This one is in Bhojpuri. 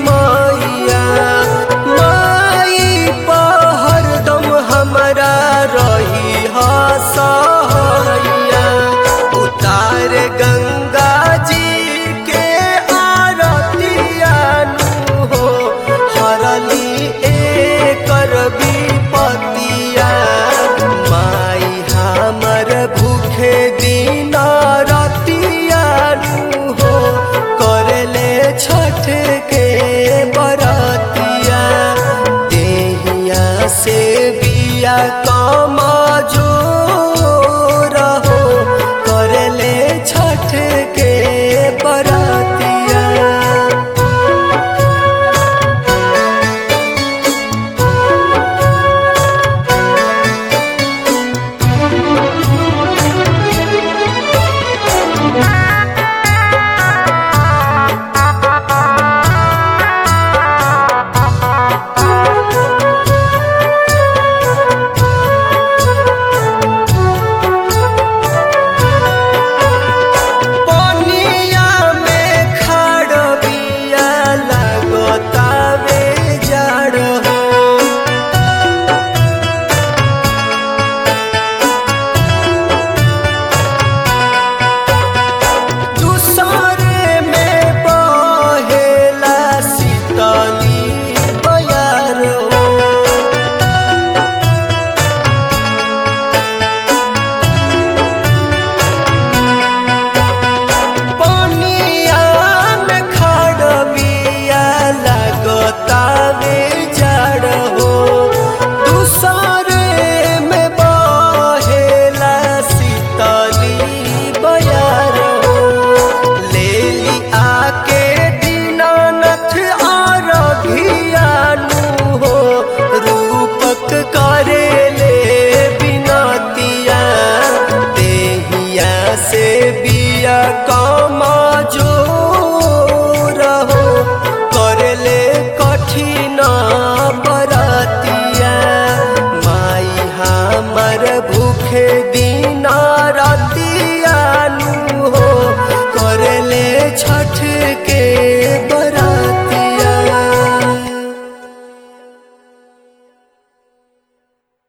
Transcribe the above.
मैया माई हरदम हमरा रही हसैया उतार गंगा जी के आरतिया नु हो हरली एकर विपतिया माई हमर भूखे दिन रतिया नु हो करले छठ के बरतिया देहिया से बिया कम जो रहो करले छठ के बरतिया पनिया में खड़ बिया लगतावे जड़ हो दूसरे में बहेला शीतली बयार हो पनिया में खड़ बिया लगतावे जड़ हो दूसरे में बहेला शीतली बयार हो लेली आके दीनानाथ आरघियानु हो रूपक करे ले बिनतिया देहिया से बिया कमा जो रहो करले कठिन बरतिया माई हमर भूखे दिन रतिया नु हो करले